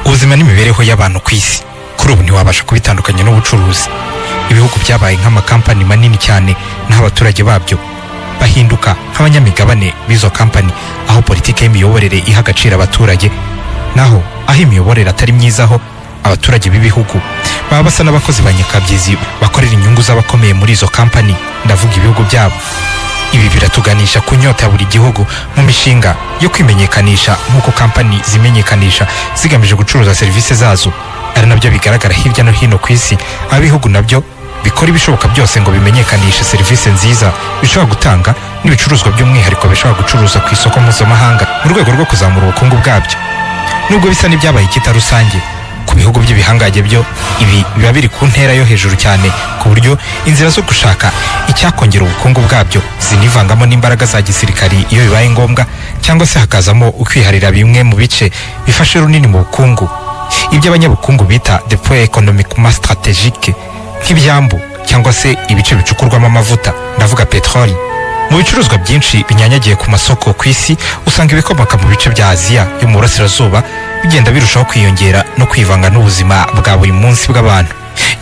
ubuzima n'imibereho y'abantu ku isi kuri ubu ntiwabasha kubitandukanya n'ubucuruzi ibihugu byabaye nk'amakampani manini cyane naho abaturage babyo bahinduka nk'abanyamigabane b'izo kampani aho politiki y'imiyoborere iha agaciro abaturage naho aho imiyoborere atari myiza ho abaturage b'ibihugu baba basa n'abakozi ba nyakabyizi bakorera inyungu z'abakomeye muri izo kampani ndavuga ibihugu byabo ibi biratuganisha ku nyota ya buri gihugu mu mishinga yo kwimenyekanisha nk'uko kampani zimenyekanisha zigamije gucuruza serivisi zazo ari nabyo bigaragara hirya no hino ku isi aho ibihugu nabyo bikora ibishoboka byose ngo bimenyekanishe serivisi nziza bishobora gutanga n'ibicuruzwa by'umwihariko bishobora gucuruza ku isoko mpuzamahanga mu rwego rwo kuzamura ubukungu bwabyo nubwo bisa n'ibyabaye ikita rusange ku bihugu by'ibihangange byo ibi biba biri ku ntera yo hejuru cyane ku buryo inzira zo gushaka icyakongera ubukungu bwabyo zinivangamo n'imbaraga za gisirikari iyo bibaye ngombwa cyangwa se hakazamo ukwiharira bimwe mu bice bifashe runini mu bukungu ibyo abanyabukungu bita depoye ekonomikuma sitarategike nk'ibyambu cyangwa se ibice bicukurwamo amavuta ndavuga peteroli mu bicuruzwa byinshi binyanyagiye ku masoko ku isi usanga ibikomoka mu bice bya aziya yo mu burasirazuba bigenda birushaho kwiyongera no kwivanga n'ubuzima bwa buri munsi bw'abantu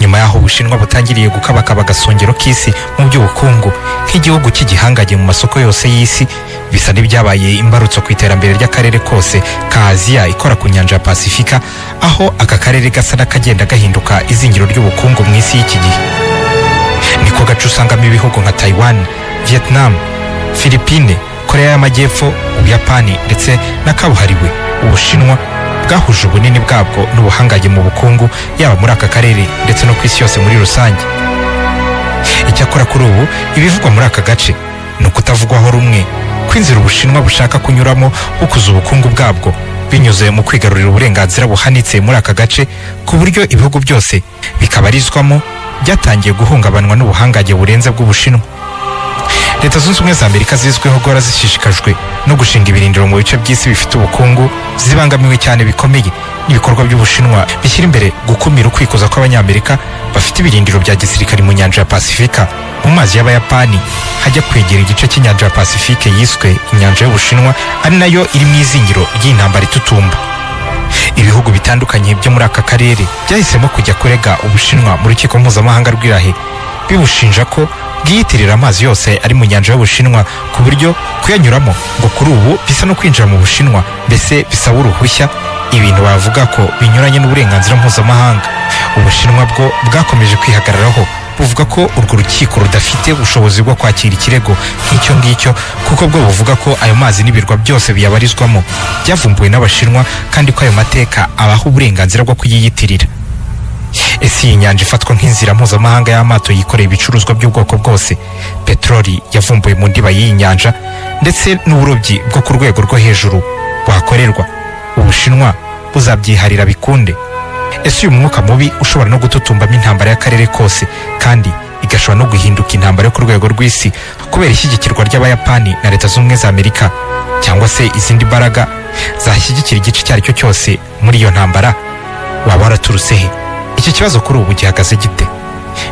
nyuma y'aho ubushinwa butangiriye gukabakaba agasongero k'isi mu by'ubukungu nk'igihugu cy'igihangage mu masoko yose y'isi bisa n'ibyabaye imbarutso ku iterambere ry'akarere kose ka aziya ikora ku nyanja ya pasifika aho aka karere gasa n'akagenda gahinduka izingiro ry'ubukungu mu isi y'iki gihe niko gace usangamo ibihugu nka taiwan vietnam philippine korea y'amajyepfo ubuyapani ndetse n'akabuhariwe ubushinwa bwahuje ubunini bwabwo n'ubuhangange mu bukungu yaba muri aka karere ndetse no ku isi yose muri rusange icyakora kuri ubu ibivugwa muri aka gace ni ukutavugwaho rumwe kw'inzira ubushinwa bushaka kunyuramo bukuza ubukungu bwabwo binyuze mu kwigarurira uburenganzira buhanitse muri aka gace ku buryo ibihugu byose bikabarizwamo byatangiye guhungabanwa n'ubuhangange burenze bw'ubushinwa leta zunze ubumwe za amerika zizwiho guhora zishishikajwe no gushinga ibirindiro mu bice by'isi bifite ubukungu zibangamiwe cyane bikomeye n'ibikorwa by'ubushinwa bishyira imbere gukumira ukwikuza kw'abanyamerika bafite ibirindiro bya gisirikare mu nyanja ya pasifika mu mazi y'abayapani hajya kwegera igice cy'inyanja ya pasifike yiswe inyanja y'ubushinwa ari nayo iri mu izingiro ry'intambara itutumba ibihugu bitandukanye byo muri aka karere byahisemo kujya kurega ubushinwa mu rukiko mpuzamahanga rw'irahe bibushinja ko bwiyitirira amazi yose ari mu nyanja y'ubushinwa ku buryo kuyanyuramo ngo kuri ubu bisa no kwinjira mu bushinwa mbese bisaba uruhushya ibintu bavuga ko binyuranye n'uburenganzira mpuzamahanga ubushinwa bwo bwakomeje kwihagararaho buvuga ko urwo rukiko rudafite ubushobozi bwo kwakira ikirego nk'icyo ngicyo kuko bwo buvuga ko ayo mazi n'ibirwa byose biyabarizwamo byavumbuwe n'abashinwa kandi ko ayo mateka abaha uburenganzira bwo kuyiyitirira ese iyi nyanja ifatwa nk'inzira mpuzamahanga y'amato yikoreye ibicuruzwa by'ubwoko bwose peteroli yavumbuwe mu ndiba y'iyi nyanja ndetse n'uburobyi bwo ku rwego rwo hejuru buhakorerwa ubushinwa buzabyiharira bikunde ese uyu mwuka mubi ushobora no gututumbamo intambara y'akarere kose kandi igashobora no guhinduka intambara yo ku rwego rw'isi kubera ishyigikirwa ry'abayapani na leta z'ubumwe za amerika cyangwa se izindi mbaraga zashyigikira igice icyo ari cyo cyose muri iyo ntambara waba waraturutse he iki kibazo kuri ubu gihagaze gite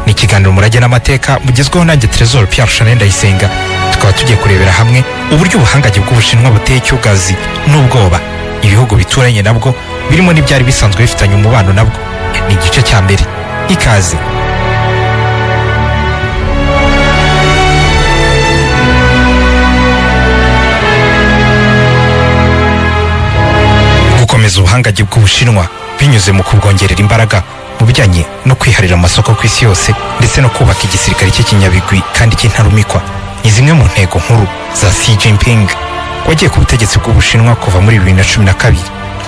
ni ikiganiro umurage n'amateka bugezweho nanjye Trezor Pierre Chanel Ndayisenga tukaba tugiye kurebera hamwe uburyo ubuhangange bw'ubushinwa buteye icyugazi n'ubwoba ibihugu bituranye nabwo birimo n'ibyari bisanzwe bifitanye umubano nabwo ni igice cya mbere ikaze gukomeza ubuhangange bw'ubushinwa binyuze mu kubwongerera imbaraga mu bijyanye no kwiharira amasoko ku isi yose ndetse no kubaka igisirikare cy'ikinyabigwi kandi cy'intarumikwa ni zimwe mu ntego nkuru za Xi Jinping wagiye ku butegetsi bw'ubushinwa kuva muri bibiri na cumi na kabiri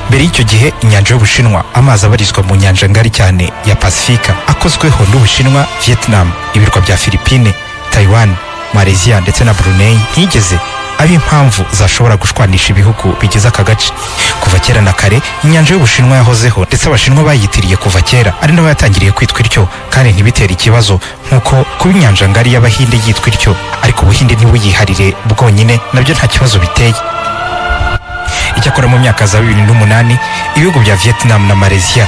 mbere y'icyo gihe inyanja y'ubushinwa amazi abarizwa mu nyanja ngari cyane ya pasifika akozweho n'ubushinwa vietnam ibirwa bya philippine taiwan malaysia ndetse na brunei ntiyigeze ari impamvu zashobora gushwanisha ibihugu bigize aka gace kuva kera na kare inyanja y'ubushinwa yahozeho ndetse abashinwa bayitiriye kuva kera ari nabo yatangiriye kwitwa ityo kandi ntibitera ikibazo nk'uko kuba inyanja ngari y'abahinde yitwa ityo ariko ubuhinde ntibuyiharire bwonyine nabyo nta kibazo biteye icyakora mu myaka za bibiri n'umunani ibihugu bya vietnam na malaysia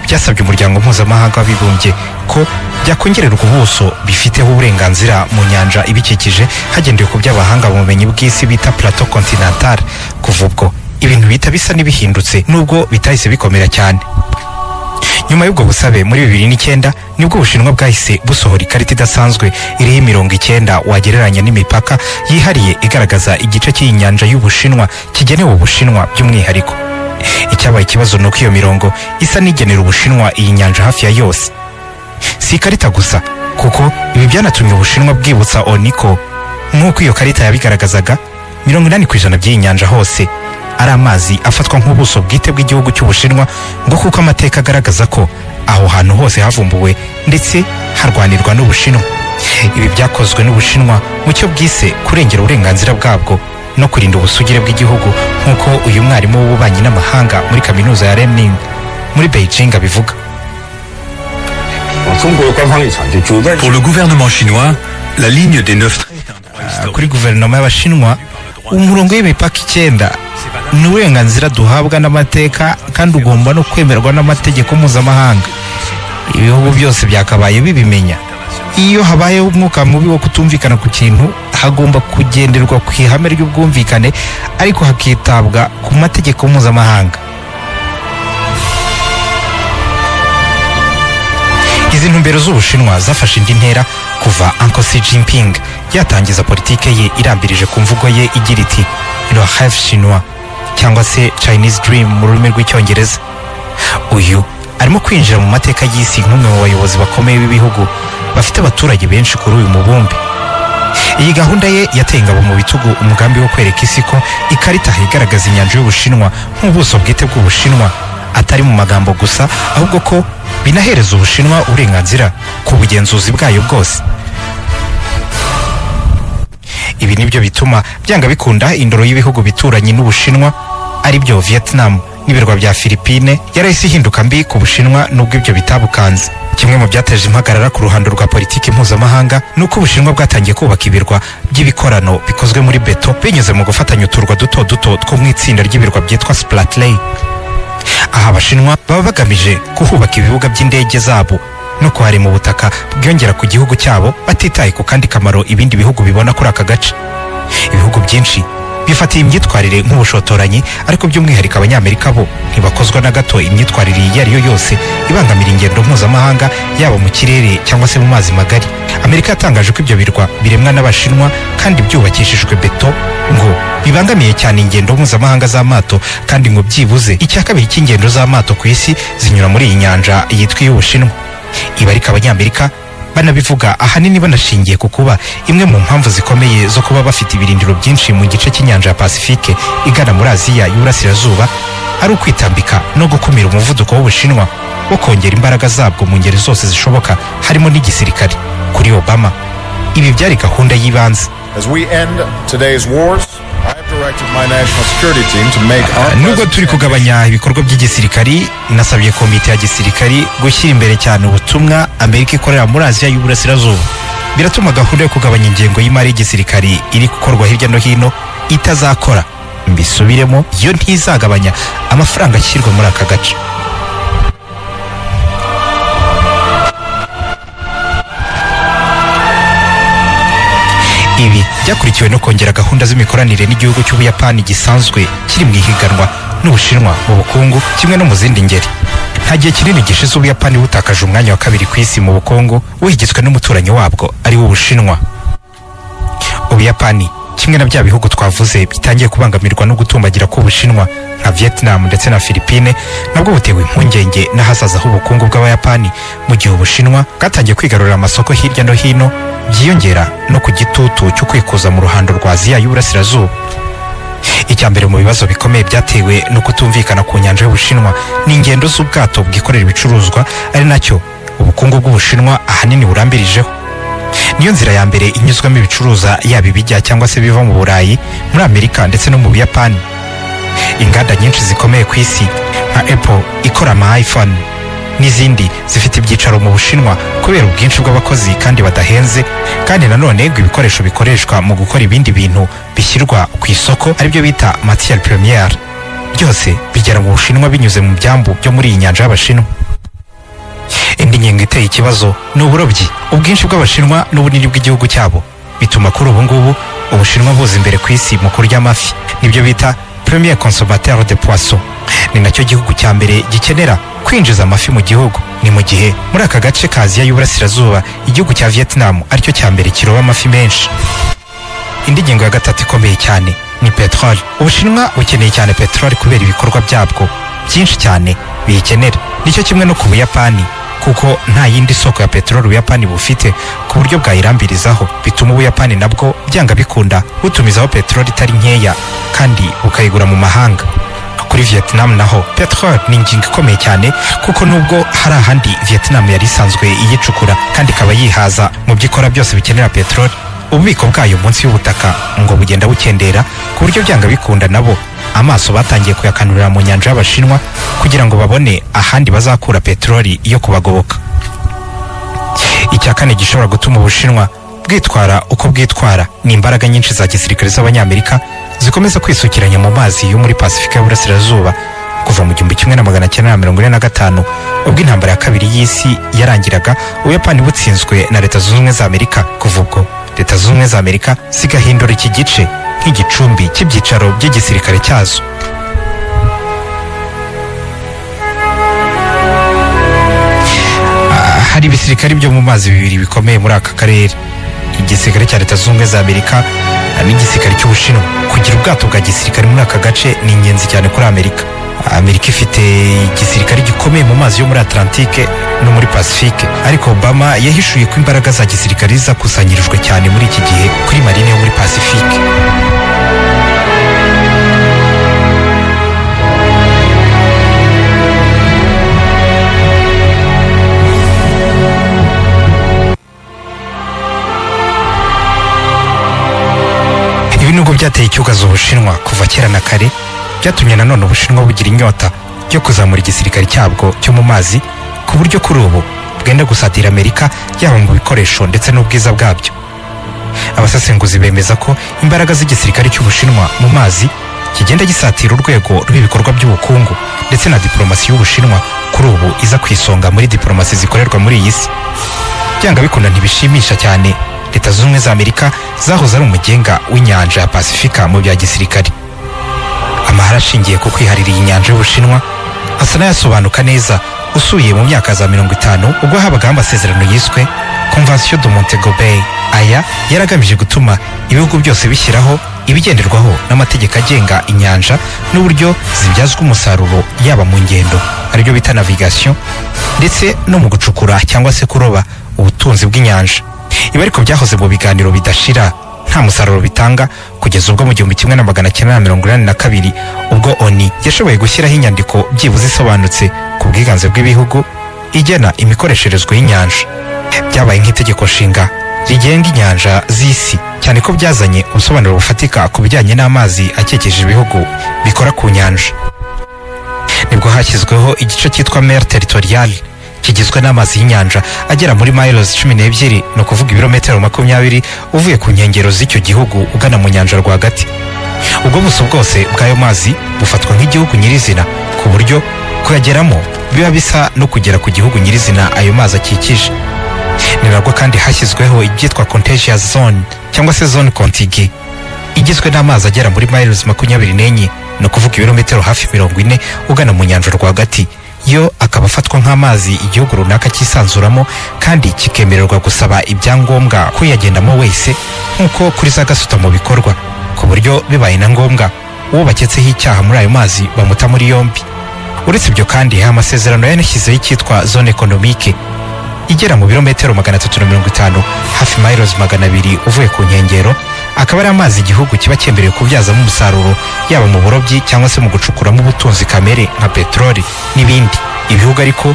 byasabye umuryango mpuzamahanga w'abibumbye ko byakongererwa ubuso bifiteho uburenganzira mu nyanja ibikikije hagendewe ku by'abahanga mu bumenyi bw'isi bita plateau continental kuva ubwo ibintu bihita bisa n'ibihindutse nubwo bitahise bikomera cyane nyuma y'ubwo busabe muri bibiri n'icyenda nibwo ubushinwa bwahise busohora ikarita idasanzwe iriho imirongo icyenda wagereranya n'imipaka yihariye igaragaza igice cy'iyi nyanja y'ubushinwa kigenewe ubushinwa by'umwihariko icyabaye ikibazo ni uko iyo mirongo isa n'igenera ubushinwa iyi nyanja hafi ya yose si ikarita gusa kuko ibi byanatumye ubushinwa bwibutsa oniko nk'uko iyo karita yabigaragazaga mirongo inani ku ijana by'iyi nyanja hose ari amazi afatwa nk'ubuso bwite bw'igihugu cy'ubushinwa ngo kuko amateka agaragaza ko aho hantu hose havumbuwe ndetse harwanirwa n'ubushinwa ibi byakozwe n'ubushinwa mu cyo bwise kurengera uburenganzira bwabwo no kurinda ubusugire bw'igihugu nk'uko uyu mwarimu w'ububanyi n'amahanga muri kaminuza ya remning muri beijing abivuga Pour le gouvernement chinois, la ligne des neuf Ah, kuri guverinoma y'abashinwa umurongo w'imipaka icyenda ni uburenganzira duhabwa n'amateka kandi ugomba no kwemerwa n'amategeko mpuzamahanga ibihugu byose byakabaye bibimenya iyo habayeho umwuka mubi wo kutumvikana ku kintu hagomba kugenderwa ku ihame ry'ubwumvikane ariko hakitabwa ku mategeko mpuzamahanga izi ntumbero z'ubushinwa zafashe indi ntera kuva uncle xi jinping yatangiza politike ye irambirije ku mvugo ye igira iti le rêve chinois cyangwa se chinese dream mu rurimi rw'icyongereza uyu arimo kwinjira mu mateka y'isi nk'umwe mu bayobozi bakomeye b'ibihugu bafite abaturage benshi kuri uyu mubumbe iyi gahunda ye yateye ingabo mu bitugu umugambi wo kwereka isi ko ikarita igaragaza inyanja y'ubushinwa nk'ubuso bwite bw'ubushinwa atari mu magambo gusa ahubwo ko binahereza ubushinwa uburenganzira ku bugenzuzi bwayo bwose ibi nibyo bituma byanga bikunda indoro y'ibihugu bituranye n'ubushinwa aribyo vietnam n'ibirwa bya philippine yarahise ihinduka mbi ku bushinwa nubwo ibyo bitabukanze kimwe mu byateje impagarara ku ruhando rwa politiki mpuzamahanga ni uko ubushinwa bwatangiye kubaka ibirwa by'ibikorano bikozwe muri beto binyuze mu gufatanya uturwa duto duto two mu itsinda ry'ibirwa byitwa splatley aha abashinwa baba bagamije kuhubaka ibibuga by'indege zabo no kuharema ubutaka bwiyongera ku gihugu cyabo batitaye ku kandi kamaro ibindi bihugu bibona kuri aka gace ibihugu byinshi bifatiye imyitwarire nk'ubushotoranyi ariko by'umwihariko abanyamerika bo ntibakozwa na gato imyitwarire iyo ari yo yose ibangamira ingendo mpuzamahanga yaba mu kirere cyangwa se mu mazi magari amerika yatangaje ko ibyo birwa biremwa n'abashinwa kandi byubakishijwe beto ngo bibangamiye cyane ingendo mpuzamahanga z'amato kandi ngo byibuze icya kabiri cy'ingendo z'amato ku isi zinyura muri iyi nyanja yitwa iy'ubushinwa ibi ariko abanyamerika banabivuga ahanini banashingiye ku kuba imwe mu mpamvu zikomeye zo kuba bafite ibirindiro byinshi mu gice cy'inyanja ya pasifike igana muri aziya y'uburasirazuba ari ukwitambika no gukumira umuvuduko w'ubushinwa wo kongera imbaraga zabwo mu ngeri zose zishoboka harimo n'igisirikare kuri obama ibi byari gahunda y'ibanze As we end today's wars, I have directed my national security team to make our nubwo turi presence- kugabanya ibikorwa by'igisirikari nasabye komite ya gisirikari gushyira imbere cyane ubutumwa amerika ikorera muri aziya y'uburasirazuba biratuma gahunda yo kugabanya ingengo y'imari y'igisirikari iri gukorwa hirya no hino itazakora mbisubiremo yo ntizagabanya amafaranga ashyirwa muri aka gace ibi byakurikiwe no kongera gahunda z'imikoranire n'igihugu cy'ubuyapani gisanzwe kiri mu ihiganwa n'ubushinwa mu bukungu kimwe no mu zindi ngeri nta gihe kinini gishize ubuyapani butakaje umwanya wa kabiri ku isi mu bukungu wigizwe n'umuturanyi wabwo ari wo ubushinwa ubuyapani kimwe na bya bihugu twavuze bitangiye kubangamirwa no gutumbagira k'ubushinwa nka vietnam ndetse na philippine nabwo butewe impungenge n'ahazaza h'ubukungu bw'abayapani mu gihe ubushinwa bwatangiye kwigarurira amasoko hirya no hino byiyongera no ku gitutu cyo kwikuza mu ruhando rwa aziya y'uburasirazuba icya mbere mu bibazo bikomeye byatewe no kutumvikana ku nyanja y'ubushinwa ni ingendo z'ubwato bwikorera ibicuruzwa ari nacyo ubukungu bw'ubushinwa ahanini burambirijeho niyo nzira ya mbere inyuzwamo ibicuruza yaba ibijya cyangwa se biva mu burayi muri amerika ndetse no mu buyapani inganda nyinshi zikomeye ku isi nka apple ikora ama iphone n'izindi zifite ibyicaro mu bushinwa kubera ubwinshi bw'abakozi kandi badahenze kandi nanone ngo ibikoresho bikoreshwa mu gukora ibindi bintu bishyirwa ku isoko aribyo bita matiyari premiere byose bigera mu bushinwa binyuze mu byambu byo muri iyi nyanja y'abashinwa indi ngingo iteye ikibazo ni uburobyi ubwinshi bw'abashinwa n'ubunini bw'igihugu cyabo bituma kuri ubu ngubu ubushinwa buza imbere ku isi mu kurya amafi nibyo bita premier consommateur de poisson ni nacyo gihugu cya mbere gikenera kwinjiza amafi mu gihugu ni mu gihe muri aka gace ka aziya y'uburasirazuba igihugu cya vietnam aricyo cya mbere kiroba amafi menshi indi ngingo ya gatatu ikomeye cyane ni peteroli ubushinwa bukeneye cyane peteroli kubera ibikorwa byabwo byinshi cyane biyikenera nicyo kimwe no ku buyapani kuko nta yindi soko ya peteroli ubuyapani bufite ku buryo bwayirambirizaho bituma ubuyapani nabwo byanga bikunda butumizaho peteroli itari nkeya kandi bukayigura mu mahanga kuri vietnam naho peteroli ni ingingo ikomeye cyane kuko nubwo hari ahandi vietnam yari isanzwe iyicukura kandi ikaba yihaza mu byo ikora byose bikenera peteroli ububiko bwayo munsi y'ubutaka ngo bugenda bukendera ku buryo byanga bikunda nabo amaso batangiye kuyakanurira mu nyanja y'abashinwa kugira ngo babone ahandi bazakura peteroli yo kubagoboka icya kane gishobora gutuma ubushinwa bwitwara uko bwitwara ni imbaraga nyinshi za gisirikare z'abanyamerika zikomeza kwisukiranya mu mazi yo muri pasifika y'uburasirazuba kuva mu gihumbi kimwe na magana cyenda na mirongo ine na gatanu ubwo intambara ya kabiri y'isi yarangiraga ubuyapani butsinzwe na leta zunze ubumwe za amerika kuva ubwo leta zunze ubumwe za amerika zigahindura iki gice nk'igicumbi cy'ibyicaro by'igisirikare cyazo Ah, hari ibisirikare byo mu mazi bibiri bikomeye muri aka karere igisirikare cya leta zunze ubumwe za amerika ah, n'igisirikare cy'ubushinwa kugira ubwato bwa gisirikare muri aka gace ni ingenzi cyane kuri amerika Ah, amerika ifite igisirikare gikomeye mu mazi yo muri atlantike no muri pasifike ariko obama yahishuye ko imbaraga za gisirikare zakusanyirijwe cyane muri iki gihe kuri marine yo muri pasifike ibi nubwo byateye icyugazo ubushinwa kuva kera na kare byatumye nanone ubushinwa bugira inyota yo kuzamura igisirikare cyabwo cyo mu mazi ku buryo kuri ubu bwenda gusatira amerika yaba mu bikoresho ndetse n'ubwiza bwabyo abasesenguzi bemeza ko imbaraga z'igisirikare cy'ubushinwa mu mazi kigenda gisatira urwego rw'ibikorwa by'ubukungu ndetse na diporomasi y'ubushinwa kuri ubu iza ku isonga muri diporomasi zikorerwa muri iyi si byanga bikunda ntibishimisha cyane leta zunze ubumwe za amerika zahoze ari umugenga w'inyanja ya pasifika mu bya gisirikare amahari ashingiye ku kwiharira iyi nyanja y'ubushinwa asa n'ayasobanuka neza usuye mu myaka za mirongo itanu ubwo habagaho amasezerano yiswe convention de montego bay aya yari agamije gutuma ibihugu byose bishyiraho ibigenderwaho n'amategeko agenga inyanja n'uburyo zibyazwa umusaruro yaba mu ngendo aribyo bita navigation ndetse no mu gucukura cyangwa se kuroba ubutunzi bw'inyanja ibi ariko byahoze mu biganiro bidashira nta musaruro bitanga kugeza ubwo mu gihumbi kimwe na magana cyenda na mirongo inani na kabiri ubwo oni yashoboye gushyiraho inyandiko byibuze isobanutse ku bwiganze bw'ibihugu igena imikoresherezwe y'inyanja byabaye nk'itegeko nshinga rigenga inyanja z'isi cyane ko byazanye ubusobanuro bufatika ku bijyanye n'amazi akikije ibihugu bikora ku nyanja nibwo hashyizweho igice cyitwa mer territorial kigizwe n'amazi y'inyanja agera muri miles cumi n'ebyiri ni ukuvuga ibirometero makumyabiri uvuye ku nkengero z'icyo gihugu ugana mu nyanja rwagati ubwo buso bwose bw'ayo mazi bufatwa nk'igihugu nyirizina ku buryo kuyageramo biba bisa no kugera ku gihugu nyirizina ayo mazi akikije ni nabwo kandi hashyizweho ibyitwa contagious zone cyangwa se zone contiguë igizwe n'amazi agera muri miles makumyabiri n'enye ni ukuvuga ibirometero hafi mirongo ine ugana mu nyanja rwagati yo akaba afatwa nk'amazi igihugu runaka cyisanzuramo kandi kikemererwa gusaba ibyangombwa kuyagendamo wese nk'uko kuri za gasutamo bikorwa ku buryo bibaye na ngombwa uwo baketseho icyaha muri ayo mazi bamuta muri yombi uretse ibyo kandi hari amasezerano yanashyizeho icyitwa zone ekonomike igera mu birometero magana atatu na mirongo itanu hafi miles magana abiri uvuye ku nkengero akaba ari amazi igihugu kiba cyemerewe kubyazamo umusaruro yaba mu burobyi cyangwa se mu gucukuramo ubutunzi kamere nka peteroli n'ibindi ibihugu ariko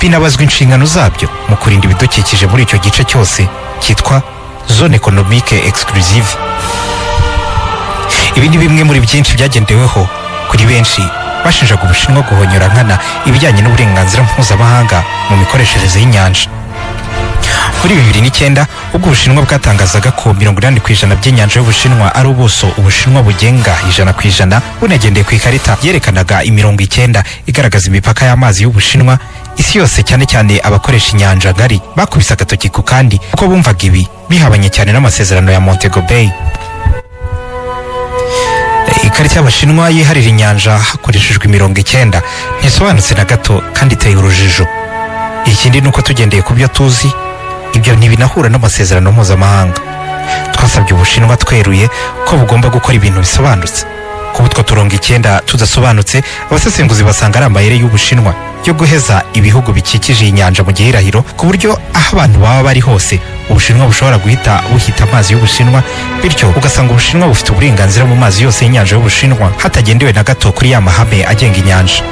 binabazwa inshingano zabyo mu kurinda ibidukikije muri icyo gice cyose cyitwa zone ekonomike exclusive ibi ni bimwe muri byinshi byagendeweho kuri benshi bashinjaga ubushinwa guhonyora nkana ibijyanye n'uburenganzira mpuzamahanga mu mikoreshereze y'inyanja muri bibiri n'icyenda ubwo ubushinwa bwatangazaga ko mirongo inani ku ijana by'inyanja y'ubushinwa ari ubuso ubushinwa bugenga ijana ku ijana bunagendeye ku ikarita yerekanaga imirongo icyenda igaragaza imipaka y'amazi y'ubushinwa isi yose cyane cyane abakoresha inyanja ngari bakubise agatoki ku kandi kuko bumvaga ibi bihabanye cyane n'amasezerano ya montego bay ikarita y'abashinwa yiharira inyanja hakoreshejwe imirongo icyenda ntisobanutse na gato kandi iteye urujijo ikindi ni uko tugendeye ku byo tuzi ibyo ntibinahura n'amasezerano mpuzamahanga twasabye ubushinwa tweruye ko bugomba gukora ibintu bisobanutse kuba utwo turongo icyenda tudasobanutse abasesenguzi basanga ari amayeri y'ubushinwa yo guheza ibihugu bikikije iyi nyanja mu gihirahiro ku buryo aho abantu baba bari hose ubushinwa bushobora guhita buhita amazi y'ubushinwa bityo ugasanga ubushinwa bufite uburenganzira mu mazi yose y'inyanja y'ubushinwa hatagendewe na gato kuri ya mahame agenga inyanja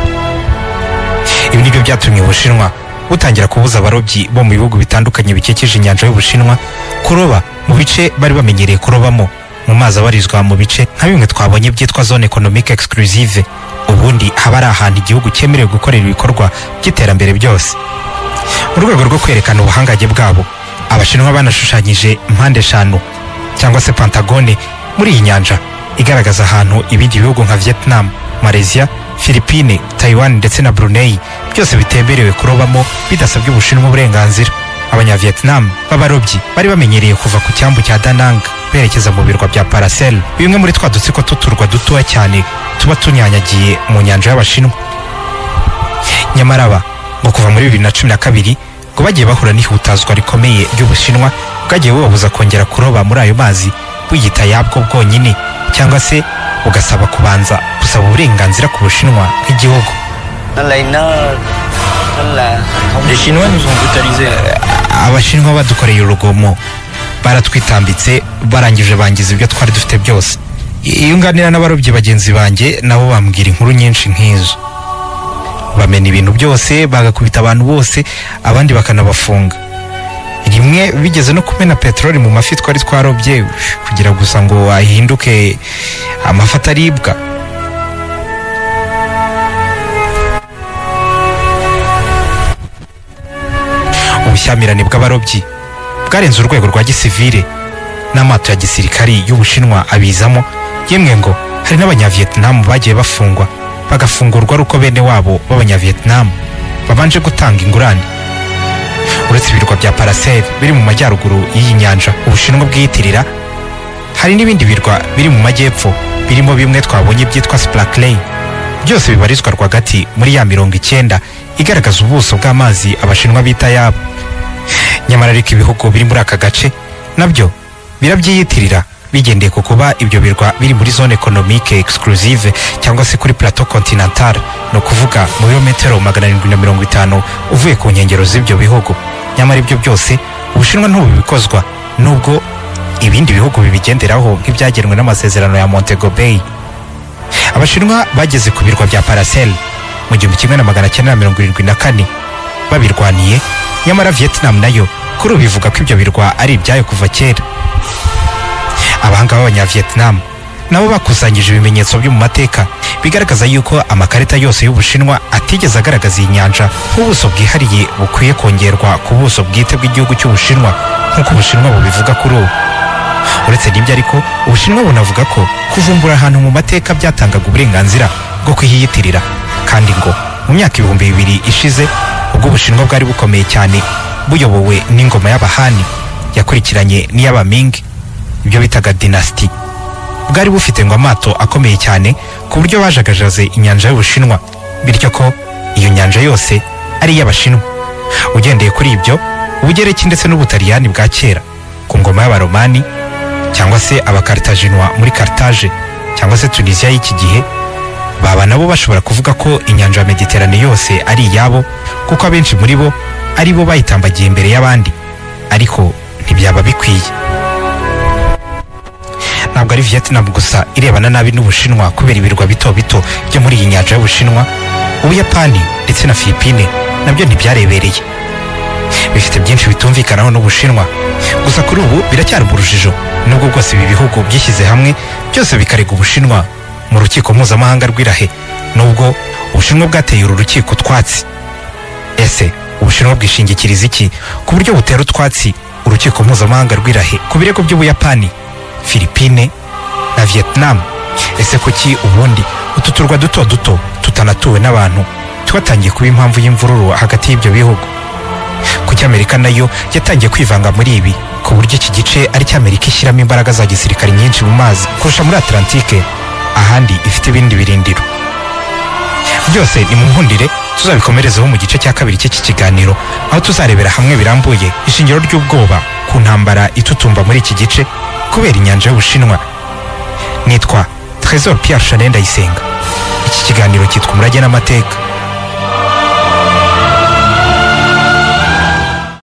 ibi nibyo byatumye ubushinwa butangira kubuza abarobyi bo mu bihugu bitandukanye bikikije inyanja y'ubushinwa kuroba mu bice bari bamenyereye kurobamo mu mazi abarizwa mu bice nka bimwe twabonye byitwa zone economic exclusive ubundi haba ari ahantu igihugu cyemerewe gukorera ibikorwa by'iterambere byose mu rwego rwo kwerekana ubuhangange bwabo abashinwa banashushanyije mpande eshanu cyangwa se pantagone muri iyi nyanja igaragaza ahantu ibindi bihugu nka vietnam malaysia philippine taiwan ndetse na brunei byose bitemerewe kurobamo bidasabye ubushinwa uburenganzira abanyavietnam b'abarobyi bari bamenyereye kuva ku cyambu cya danang berekeza mu birwa bya paracel bimwe muri twa dutsiko tw'uturwa dutoya cyane tuba tunyanyagiye mu nyanja y'abashinwa nyamara aba ngo kuva muri bibiri na cumi na kabiri ngo bagiye bahura n'ihutazwa rikomeye ry'ubushinwa bwagiye bubabuza kongera kuroba muri ayo mazi buyita yabwo bwonyine cyangwa se bugasaba kubanza gusaba uburenganzira ku bushinwa nk'igihugu nó lấy nó nó là không Les Chinois nous ont brutalisés. abashinwa badukoreye urugomo baratwitambitse barangije bangiza ibyo twari dufite byose iyo nganira n'abarobyi bagenzi banjye nabo bambwira inkuru nyinshi nk'izo bamena ibintu byose bagakubita abantu bose abandi bakanabafunga rimwe bigeze no kumena peteroli mu mafi twari twarobye kugira gusa ngo ahinduke amafi ataribwa ubushyamirane bw'abarobyi bwarenze urwego rwa gisivire n'amato ya gisirikari y'ubushinwa abizamo yemwe ngo hari n'abanyavietnamu bagiye bafungwa bagafungurwa ari uko bene wabo b'abanyavietnamu babanje gutanga ingurane uretse ibirwa bya paracel biri mu majyaruguru y'iyi nyanja ubushinwa bwiyitirira hari n'ibindi birwa biri mu majyepfo birimo bimwe twabonye byitwa splakley byose bibarizwa rwagati muri ya mirongo icyenda igaragaza ubuso bw'amazi abashinwa bita yabo nyamara ariko ibihugu biri muri aka gace nabyo birabyiyitirira bigendeye ku kuba ibyo birwa biri muri zone economique exclusive cyangwa se kuri plateau continental ni ukuvuga mu birometero magana arindwi na mirongo itanu uvuye ku nkengero z'ibyo bihugu nyamara ibyo byose ubushinwa ntububikozwa nubwo ibindi bihugu bibigenderaho nk'ibyagenwe n'amasezerano ya montego bay abashinwa bageze ku birwa bya paracel mu gihumbi kimwe na magana cyenda na mirongo irindwi na kane babirwaniye nyamara vietnam nayo kuri ubu ivuga ko ibyo birwa ari ibyayo kuva kera abahanga b'abanyavietnam nabo bakusanyije ibimenyetso byo mu mateka bigaragaza yuko amakarita yose y'ubushinwa atigeze agaragaza iyi nyanja nk'ubuso bwihariye bukwiye kongerwa ku buso bwite bw'igihugu cy'ubushinwa nk'uko ubushinwa bubivuga kuri ubu uretse n'ibyo ariko ubushinwa bunavuga ko kuvumbura ahantu mu mateka byatangaga uburenganzira bwo kuhiyitirira kandi ngo mu myaka ibihumbi bibiri ishize ubwo ubushinwa bwari bukomeye cyane buyobowe n'ingoma y'abahani yakurikiranye n'iy'abaming ibyo bitaga dinasiti bwari bufite ngo amato akomeye cyane ku buryo bajagajaze inyanja y'ubushinwa bityo ko iyo nyanja yose ari iy'abashinwa ugendeye kuri ibyo ubugereki ndetse n'ubutaliyani bwa kera ku ngoma y'abaromani cyangwa se abakaritaginwa muri karitaje cyangwa se tunisiya y'iki gihe baba nabo bashobora kuvuga ko inyanja ya mediterane yose ari iyabo kuko abenshi muri bo ari bo bayitambagiye imbere y'abandi ariko ntibyaba bikwiye ntabwo ari vietnam gusa irebana nabi n'ubushinwa kubera ibirwa bito bito byo muri iyi nyanja y'ubushinwa ubuyapani ndetse na filipine nabyo ntibyarebereye bifite byinshi bitumvikanaho n'ubushinwa gusa kuri ubu biracyari mu rujijo nubwo bwose ibi bihugu byishyize hamwe byose bikarega ubushinwa mu rukiko mpuzamahanga rw'irahe nubwo ubushinwa bwateye uru rukiko utwatsi ese ubushinwa bwishingikiriza iki ku buryo butera utwatsi urukiko mpuzamahanga rw'irahe ku birego by'ubuyapani filipine na vietnam ese kuki ubundi utu turwa duto duto tutanatuwe n'abantu twatangiye kuba impamvu y'imvururu hagati y'ibyo bihugu kuki amerika nayo yatangiye kwivanga muri ibi ku buryo iki gice ari cyo amerika ishyiramo imbaraga za gisirikare nyinshi mu mazi kurusha muri atlantike ahandi ifite ibindi birindiro byose nimunkundire tuzabikomerezeho mu gice cya kabiri cy'iki kiganiro aho tuzarebera hamwe birambuye ishingiro ry'ubwoba ku ntambara itutumba muri iki gice kubera inyanja y'ubushinwa nitwa Trésor Pierre Chanel Ndayisenga iki kiganiro cyitwa umurage n'amateka